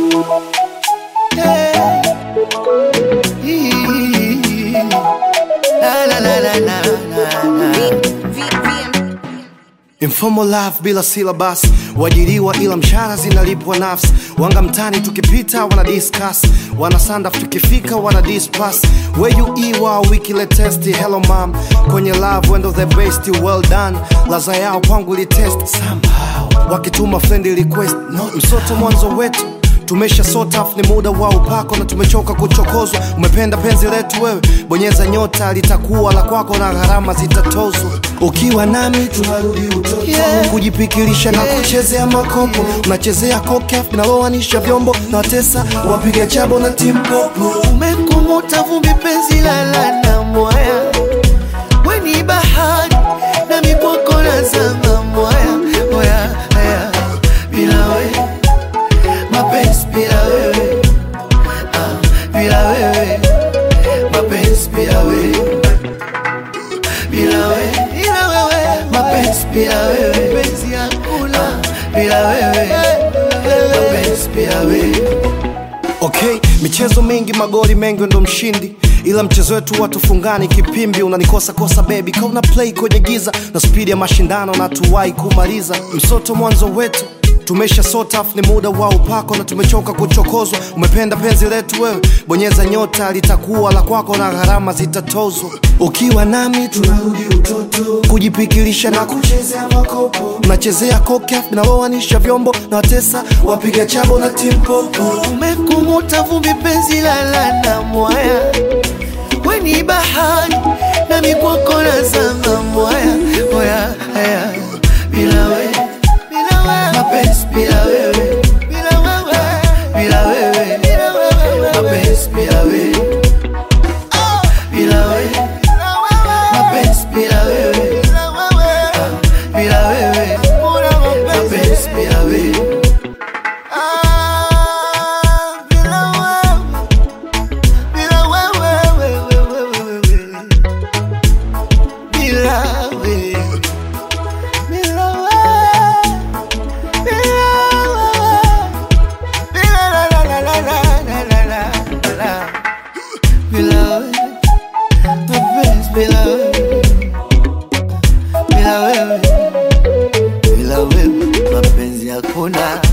Yeah. Hii. La, la, la, la, la, la, la. Informal life bila syllabus, wajiriwa ila mshahara zinalipwa nafsi. Wanga mtani tukipita wana discuss, wana sandaf tukifika wana dispass. Where you iwa wiki latest, hello mom, kwenye love wendo the best, well done. Laza yao kwangu li test somehow, wakituma friend request, no msoto mwanzo wetu tumesha sort off, ni muda wa upako na tumechoka kuchokozwa. Umependa penzi letu wewe, bonyeza nyota, litakuwa la kwako na gharama zitatozwa. Ukiwa nami tunarudi utoto, yeah. kujipikirisha na kuchezea makopo, unachezea kokaf linaloanisha vyombo na watesa wapiga chabo na timpopo. Umekumuta vumbi penzi lala na mwaya, weni bahari na mikwako na zama mwaya mwaya haya bila wewe mapenzi bila wewe ah, bila wewe mapenzi bila wewe bila wewe bila wewe mapenzi bila wewe penzi hakuna bila wewe mapenzi bila wewe Okay, michezo mingi magoli mengi ndo mshindi ila mchezo wetu watufungani kipimbi unanikosa kosa baby kauna play kwenye giza na spidi ya mashindano na tuwai kumaliza msoto mwanzo wetu tumesha sort off, ni muda wa upako na tumechoka kuchokozwa. Umependa penzi letu wewe, bonyeza nyota, litakuwa la kwako na gharama zitatozwa. Ukiwa nami tunarudi utoto, kujipikilisha na kuchezea makopo, unachezea kokaf linaloanisha vyombo na watesa wapiga chabo na timpopo. Umekumuta vumbi penzi lala na mwaya, weni bahari na mikwako na zama mwaya mwaya haya bila wewe mapenzi bila wewe bila wewe bila wewe mapenzi bila wewe bila wewe mapenzi bila wewe bila wewe mapenzi bila wewe Bila wewe bila wewe bila wewe mapenzi hakuna